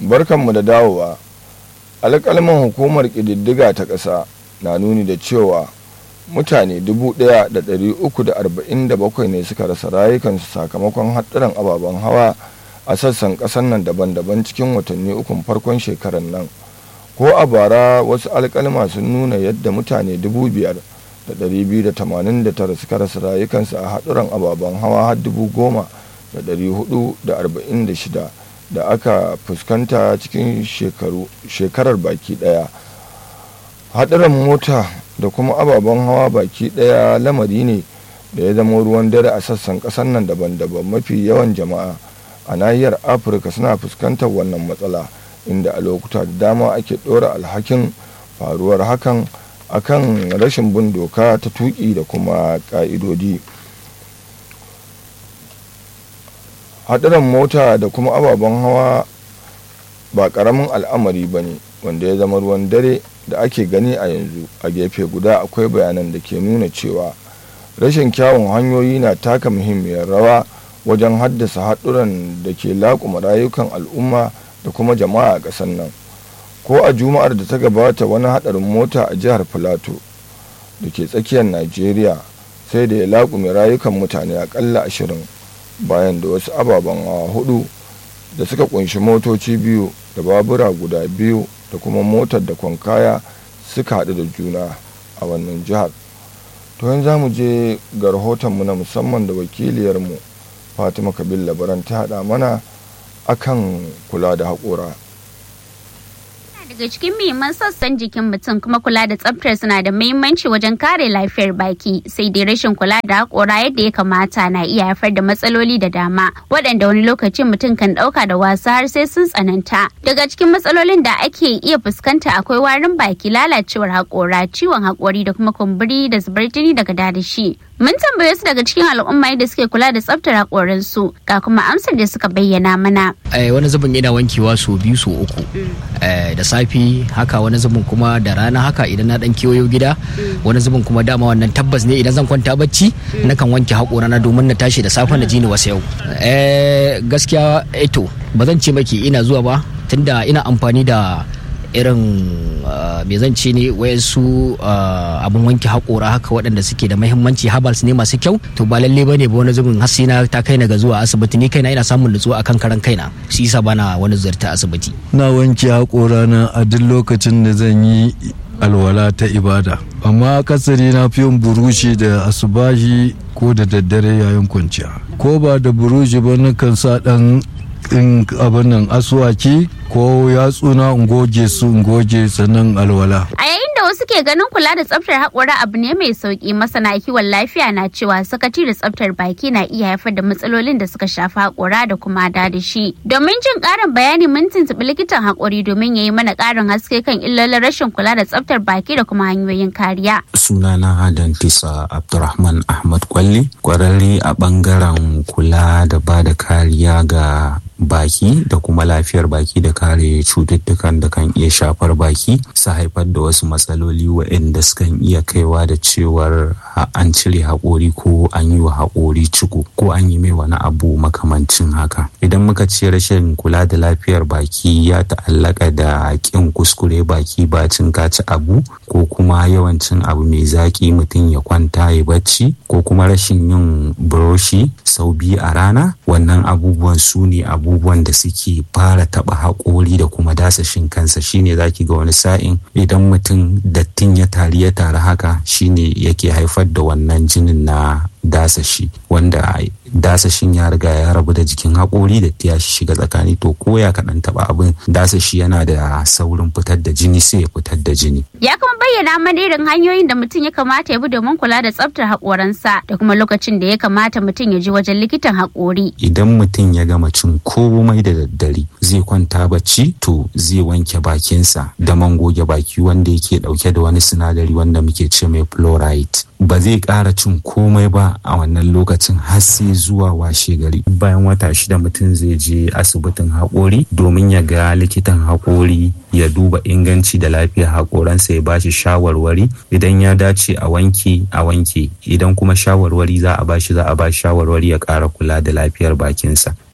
barkanmu da dawowa alƙalman hukumar ƙididdiga ta ƙasa na nuni da cewa mutane 1,347 ne suka rasa rayukansu sakamakon haɗuran ababen hawa a sassan ƙasar nan daban-daban cikin watanni ukun farkon shekarar nan ko a bara wasu alƙalma sun nuna yadda mutane 5,289 suka rasa rayukansu a haɗuran ababen hawa har 10,446 da aka fuskanta cikin shekarar baki ɗaya haɗuran mota da kuma ababen hawa baki ɗaya lamari ne da ya zama ruwan dare a sassan ƙasar nan daban-daban mafi yawan jama'a a nahiyar afirka suna fuskantar wannan matsala inda a lokuta da dama ake ɗora alhakin faruwar hakan akan rashin bin doka ta tuƙi da kuma ƙa'idodi haɗuran mota da kuma ababen hawa ba ƙaramin al'amari ba ne wanda ya zama ruwan dare da ake gani a yanzu a gefe guda akwai bayanan da ke nuna cewa rashin kyawun hanyoyi na taka muhimmiyar rawa wajen haddasa haɗuran da ke laƙuma rayukan al'umma da kuma jama'a a ƙasar nan ko a juma'ar da ta gabata wani haɗarin mota a jihar filato da ke tsakiyar najeriya sai da ya laƙume rayukan mutane aƙalla ashirin bayan da wasu ababen hawa hudu da suka kunshi motoci biyu da babura guda biyu da kuma motar da kwankaya suka haɗu da juna a wannan jihar to yanzu za mu je ga rahotonmu na musamman da wakiliyarmu fatima kabil labaran ta haɗa mana akan kula da haƙora daga cikin muhimman sassan jikin mutum kuma kula da tsaftar suna da muhimmanci wajen kare lafiyar baki sai dai rashin kula da haƙora yadda ya kamata na iya haifar da matsaloli da dama waɗanda wani lokacin mutum kan ɗauka da wasa har sai sun tsananta daga cikin matsalolin da ake iya fuskanta akwai warin baki lalacewar haƙora ciwon haƙori da kuma kumburi da zubar jini daga dadashi Mun tambaye su daga cikin al'umma yadda suke kula da tsaftar haƙorinsu ga kuma amsar da suka bayyana mana. wani zubin ina wankewa sau biyu sau uku da safi haka wani zubin kuma da rana haka idan na dan kewayo gida wani zubin kuma dama wannan tabbas ne idan zan kwanta bacci nakan wanke haƙorana domin na tashi da safe na ji ni wasu yau. gaskiya eto ba zan ce maki ina zuwa ba tunda ina amfani da irin me zan ce ne wayansu abin wanke haƙora haka waɗanda suke da mahimmanci habals ne masu kyau to ba lalle bane ba wani zubin hasina ta kai na ga zuwa asibiti ni kaina ina samun nutsuwa akan karan kaina shi yasa bana wani ziyarta asibiti na wanke haƙora na a duk lokacin da zan yi alwala ta ibada amma kasari na fi yin burushi da asubahi ko da daddare yayin kwanciya ko ba da burushi ba nakan sa ɗan in abin nan asuwaki ko yatsuna in goge su in goge sannan alwala. A yayin da wasu ke ganin kula da tsaftar haƙora abu ne mai sauƙi masana kiwon lafiya na cewa sakaci da tsaftar baki na iya haifar da matsalolin da suka shafi haƙora da kuma dadashi. Domin jin ƙarin bayani mun tuntuɓi likitan haƙori domin ya yi mana ƙarin haske kan illolin rashin kula da tsaftar baki da kuma hanyoyin kariya. Sunana Dantisa Abdurrahman Ahmad Kwalli, ƙwararre a ɓangaren kula da ba da kariya ga baki da kuma lafiyar baki da kare cututtukan da kan iya shafar baki su haifar da wasu matsaloli waɗanda sukan iya kaiwa da cewar an cire haƙori ko an yi wa haƙori ciko ko an yi mai wani abu makamancin haka idan muka ce rashin kula da lafiyar baki ya ta'allaka da ƙin kuskure baki ba cin kaci abu ko kuma yawancin abu mai zaƙi mutum ya kwanta ya bacci ko kuma rashin yin buroshi sau biyu a rana wannan abubuwan su ne abu abubuwan da suke fara taba haƙori da kuma dasashin kansa shine zaki ga wani sa'in idan mutum dattin ya tari ya tari haka shine yake haifar da wannan jinin na dasashi wanda dasashin ya riga ya rabu da jikin haƙori da ya shiga tsakani to ko ya kaɗan taɓa abin dasashi yana da saurin fitar da jini sai ya fitar da jini. Ya kuma bayyana mana irin hanyoyin da mutum ya kamata ya bi domin kula da tsaftar haƙoransa da kuma lokacin da ya kamata mutum ya je wajen likitan haƙori. Idan mutum ya gama cin komai da daddare zai kwanta bacci to zai wanke bakinsa da man goge baki wanda yake ɗauke da wani sinadari wanda muke ce mai fluoride. ba zai ƙara cin komai ba a wannan lokacin har sai zuwa washe gari bayan wata shida mutum zai je asibitin haƙori domin ya ga likitan haƙori ya duba inganci da lafiyar haƙoransa ya bashi shawarwari idan ya dace a wanke a wanke idan kuma shawarwari za a bashi za a bashi shawarwari ya ƙara kula da lafiyar bakinsa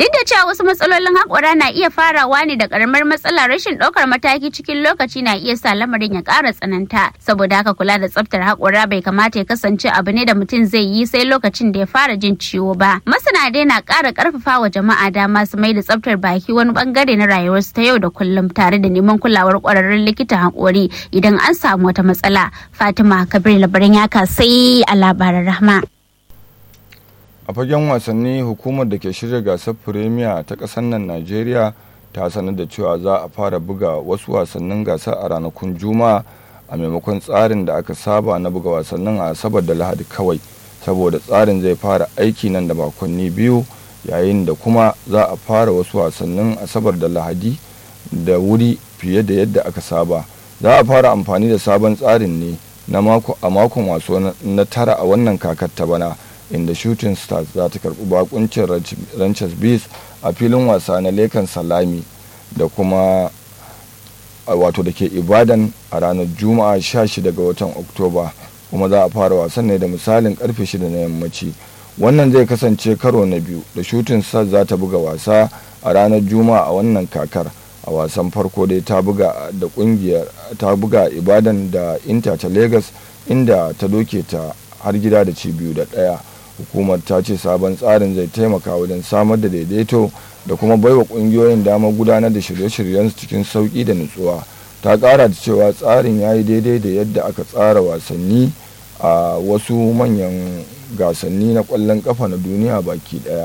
Duk da cewa wasu matsalolin haƙora na iya farawa ne da ƙaramar matsala rashin ɗaukar mataki cikin lokaci na iya sa lamarin ya ƙara tsananta. Saboda haka kula da tsaftar haƙora bai kamata ya kasance abu ne da mutum zai yi sai lokacin da ya fara jin ciwo ba. Masana dai na ƙara ƙarfafa wa jama'a dama su mai da tsaftar baki wani bangare na rayuwarsu ta yau da kullum tare da neman kulawar ƙwararrun likitan haƙori idan an samu wata matsala. Fatima Kabir labarin ya sai a labaran rahma. a fagen wasanni hukumar da ke shirya gasar firemiya ta ƙasar nan najeriya ta sanar da cewa za a fara buga wasu wasannin gasar a ranakun juma'a a maimakon tsarin da aka saba na buga wasannin a asabar da lahadi kawai saboda tsarin zai fara aiki nan da makonni biyu yayin da kuma za a fara wasu wasannin asabar da lahadi da wuri fiye da yadda aka saba za a fara amfani da sabon tsarin ne na mako a makon waso na tara a wannan kakar ta bana inda shooting stars za ta karbi bakuncin ranches beast a filin wasa na lekan salami da kuma wato da ke ibadan a ranar juma'a 16 ga watan oktoba kuma za a fara wasan ne da misalin karfe 6 na yammaci wannan zai kasance karo na biyu da shooting stars za ta buga wasa a ranar juma'a a wannan kakar a wasan farko dai ta buga da kungiyar ta buga ibadan da inter ta lagos inda ta doke ta har gida da ci biyu da ɗaya hukumar ta ce sabon tsarin zai taimaka wajen samar da daidaito da kuma baiwa kungiyoyin damar gudanar da shirye-shiryensu cikin sauki da nutsuwa ta kara da cewa tsarin ya yi daidai da yadda aka tsara wasanni a wasu manyan gasanni na kwallon kafa na duniya baki daya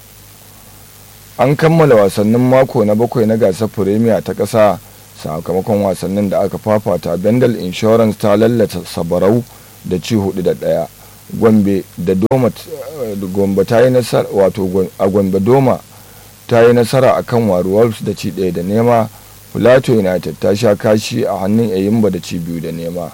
an kammala wasannin mako na bakwai na gasar firemiya ta ƙasa sakamakon wasannin da aka fafata bendel insurance ta lallata sabarau da ci hudu da ɗaya gombe da doma gombe ta yi nasara wato a gombe doma ta yi nasara a kan waru wolves da ci ɗaya da nema plateau united ta sha kashi a hannun eyimba da ci biyu da nema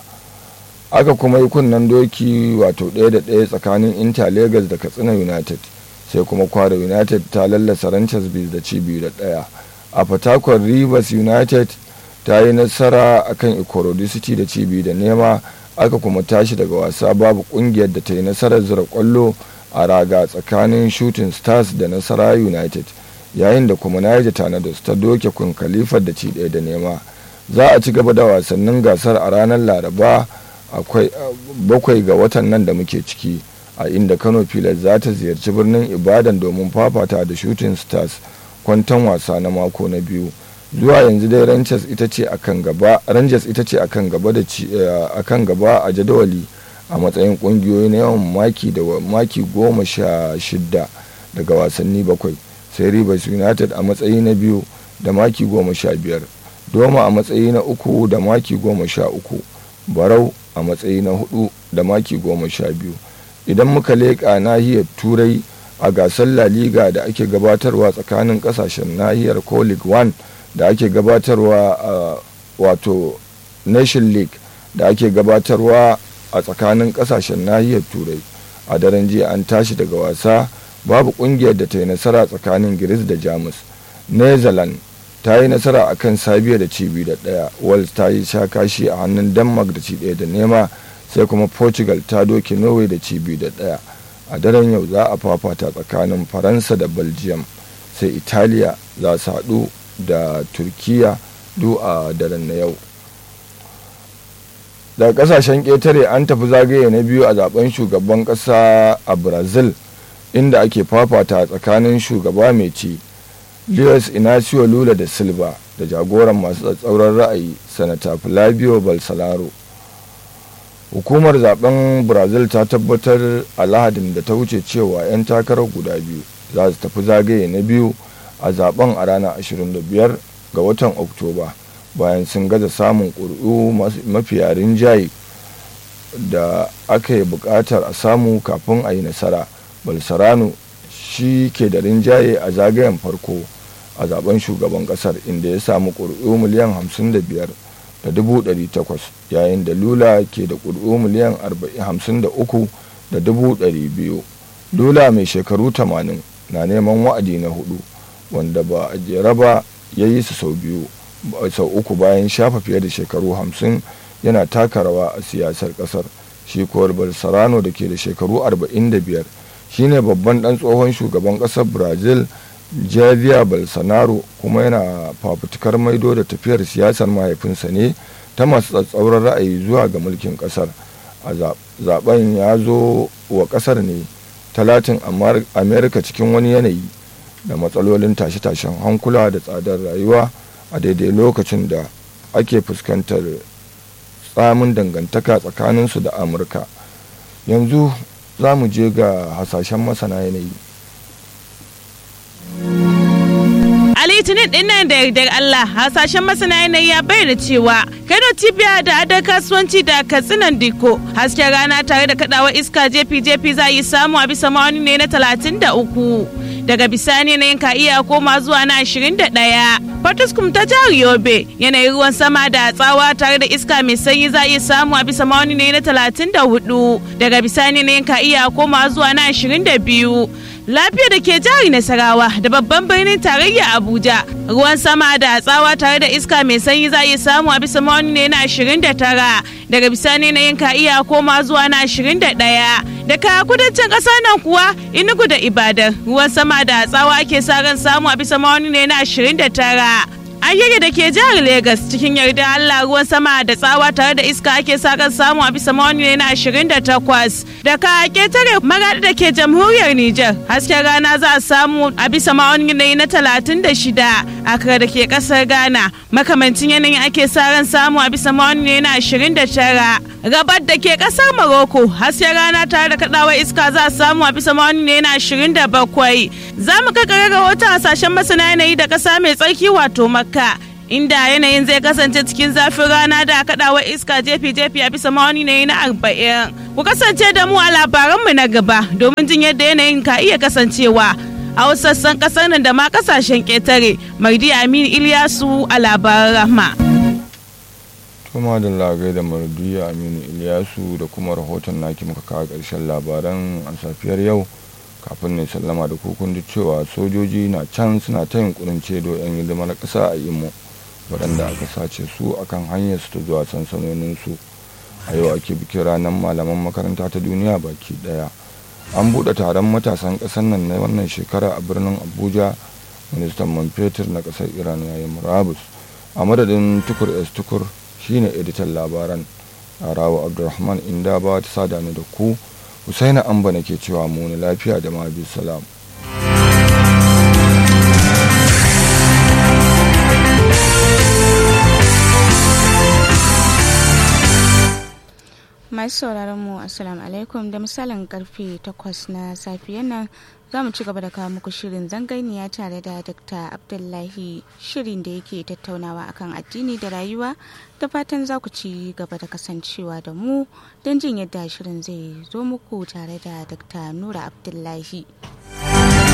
aka kuma yi kunnen doki wato ɗaya da ɗaya tsakanin inter lagos da katsina united sai kuma kwara united ta lallasa ranches bees da ci biyu da ɗaya a fatakwar rivers united ta yi nasara akan ikorodi city da ci biyu da nema aka kuma tashi daga wasa babu kungiyar da ta yi nasarar zura kwallo a raga tsakanin shooting stars da nasara united yayin da kuma niger tornadoes ta doke kun kalifar da ci ɗaya da nema za a ci gaba da wasannin gasar a ranar laraba akwai bakwai ga watan nan da muke ciki a inda kano pilas za ta ziyarci birnin ibadan domin fafata da shooting stars kwantan wasa na mako na biyu zuwa yanzu dai rangers ita ce akan gaba rangers ita ce akan gaba da akan gaba a jadawali a matsayin kungiyoyi na yawan maki da maki goma sha shidda daga wasanni bakwai sai rivers united a matsayi na biyu da maki goma sha biyar doma a matsayi na uku da maki goma sha uku barau a matsayi na hudu da maki goma sha biyu idan muka leƙa nahiyar turai a gasar la liga da ake gabatarwa tsakanin kasashen nahiyar ko league one da ake gabatarwa a wato nation league da ake gabatarwa a tsakanin kasashen nahiyar turai a daren jiya an tashi daga wasa babu kungiyar da ta yi nasara tsakanin giris da jamus netherlands ta yi nasara a kan sabiya da cibi da daya wales ta yi sha kashi a hannun denmark da ci daya da nema sai kuma portugal ta doke norway da cibi da daya a daren yau za a fafata tsakanin faransa da belgium sai italiya za su haɗu da turkiya du a daren na yau daga kasashen ƙetare an tafi zagaye na biyu a zaben shugaban ƙasa a brazil inda ake fafata tsakanin shugaba mai ci luis inacio lula da silva da jagoran masu tsatsauran ra'ayi sanata flavio balsalaro hukumar zaben brazil ta tabbatar a lahadin da ta wuce cewa 'yan takarar guda biyu za su tafi zagaye na biyu a zaben a ranar 25 ga watan oktoba bayan sun gaza samun ƙuri'u mafiya rinjaye da aka yi buƙatar a samu kafin a yi nasara balsarano shi ke da rinjaye a zagayen farko a zaben shugaban ƙasar inda ya samu ƙuri'u miliyan 55 da dubu ɗari takwas yayin da lula ke da ƙuri'u miliyan hamsin da uku da dubu ɗari biyu lula mai shekaru tamanin na neman wa'adi na hudu wanda ba a jera ba ya yi su sau biyu sau uku bayan shafa fiye da shekaru hamsin yana taka rawa a siyasar kasar shi kuwar balsarano da ke da shekaru 45 shine babban dan tsohon shugaban kasar brazil javier bolsonaro kuma yana fafutukar maido da tafiyar siyasar mahaifinsa ne ta masu tsatsauran ra'ayi zuwa ga mulkin kasar a zaben ya zo wa kasar ne talatin amerika cikin wani yanayi da matsalolin tashe-tashen hankula da tsadar rayuwa a daidai lokacin da ake fuskantar tsamin dangantaka tsakaninsu da amurka yanzu za mu je ga hasashen masana yanayi a litinin din nan da yardar Allah hasashen masana yanayi ya bayyana cewa kano cibiya da adar kasuwanci da katsinan diko hasken rana tare da kadawar iska jefi jefi za yi samu a bisa ma'auni ne na talatin da uku daga bisani yanayin ka iya koma zuwa na ashirin da ɗaya Fatuskum ta jihar Yobe yanayin ruwan sama da tsawa tare da iska mai sanyi za iya samu a bisa ma'auni ne na talatin da hudu daga bisani yanayin ka iya koma zuwa na ashirin da biyu lafiya da ke jihar Nasarawa da babban birnin tarayya Abuja ruwan sama da tsawa tare da iska mai sanyi za iya samu a bisa ma'auni ne na ashirin da tara daga bisani yanayin ka iya koma zuwa na ashirin da ɗaya daga kudancin ƙasa nan kuwa inugu da ibadan ruwan sama da tsawa ake sa ran samu a bisa ma'auni ne na ashirin da tara ayyuka da ke jihar Legas cikin yarda Allah ruwan sama da tsawa tare da iska ake sa ran samu a bisa mawani ne na 28 daga ketare magadi da ke jamhuriyar Nijar hasken rana za a samu a bisa mawani ne na 36 akra da ke kasar Ghana makamancin yanayin ake sa ran samu a bisa mawani ne na 29 gabar da ke kasar Morocco hasken rana tare da kadawar iska za a samu a bisa mawani ne na 27 za mu kakare rahoton hasashen masana yanayi da kasa mai tsarki wato makka inda yanayin zai kasance cikin zafin rana da kaɗawar iska jefi-jefi a bisa mawani ne na arba'in ku kasance da mu a labaranmu na gaba domin jin yadda yanayin ka iya kasancewa a wasu sassan ƙasar nan da ma ƙasashen ƙetare mardi aminu iliyasu a labaran rahma kuma da lagai da mardiya aminu iliyasu da kuma rahoton naki muka kawo ƙarshen labaran a safiyar yau kafin ne sallama da kukun da cewa sojoji na can suna ta yunkurin cedo 'yan hidimar ƙasa a imo waɗanda aka sace su akan hanyar su ta zuwa sansanoninsu a yau ake bikin ranar malaman makaranta ta duniya baki ɗaya an buɗe taron matasan ƙasar nan na wannan shekara a birnin abuja ministan man fetur na ƙasar iran yayin murabus a madadin tukur s tukur shine editan labaran arawa abdulrahman inda ba ta sada ni da ku husaina amba nake cewa mu ne lafiya da ma salam masu sauraron mu assalamu alaikum da misalin karfe 8 na safiyan nan za mu ci gaba da kawo muku shirin zangainiya tare da dr abdullahi shirin da yake tattaunawa akan addini da rayuwa da fatan za ku ci gaba da kasancewa da mu don jin yadda shirin zai zo muku tare da dr nura abdullahi